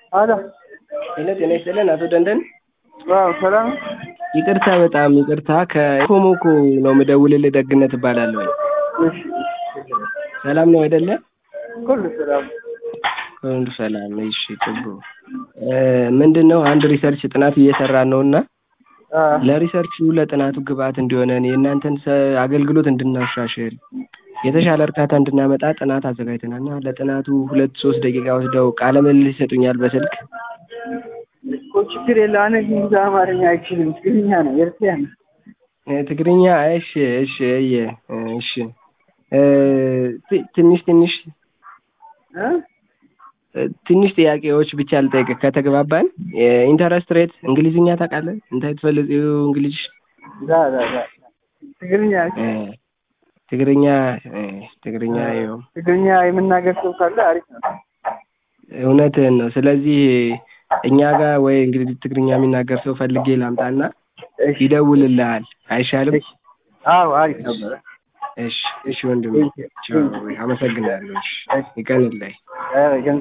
አሎ ሄሎ ጤና ይስጥልን አቶ ደንደን። ዋው ሰላም ይቅርታ በጣም ይቅርታ ከኮሞኮ ነው የምደውልልህ። ደግነት እባላለሁ። እሺ ሰላም ነው አይደለ? ሁሉ ሰላም ሁሉ ሰላም። እሺ ጥሩ። ምንድን ነው አንድ ሪሰርች ጥናት እየሰራን ነው እና አ ለሪሰርቹ ለጥናቱ ግብአት እንዲሆነን የእናንተን ሰ- አገልግሎት እንድናሻሽል የተሻለ እርካታ እንድናመጣ ጥናት አዘጋጅተናል እና ለጥናቱ ሁለት ሶስት ደቂቃ ወስደው ቃለ ምልልስ ይሰጡኛል በስልክ እኮ ችግር የለ አነ ግን ብዙ አማርኛ አይችልም ትግርኛ ነው ኤርትራ ነው እ፣ ትግርኛ እሺ እሺ እየ እሺ እ፣ ት- ትንሽ ትንሽ እ እ፣ ትንሽ ጥያቄዎች ብቻ ልጠይቅ ከተግባባን ኢንተረስት ሬት እንግሊዝኛ ታውቃለህ እንታይ ትፈልጥ እንግሊዝ ዛ ዛ ዛ ትግርኛ እ፣ ትግርኛ እ፣ ትግርኛ ይኸው ትግርኛ የምናገር ሰው ካለ አሪፍ ነው እውነትህን ነው ስለዚህ እኛ ጋር ወይ እንግዲህ ትግርኛ የሚናገር ሰው ፈልጌ ላምጣና እሺ ይደውልልሃል አይሻልም እሺ አዎ አሪፍ ነበረ እሺ እሺ ወንድም Thank you. ቻው አመሰግናለሁ እሺ ይቀንልህ ኧረ ገንዘብ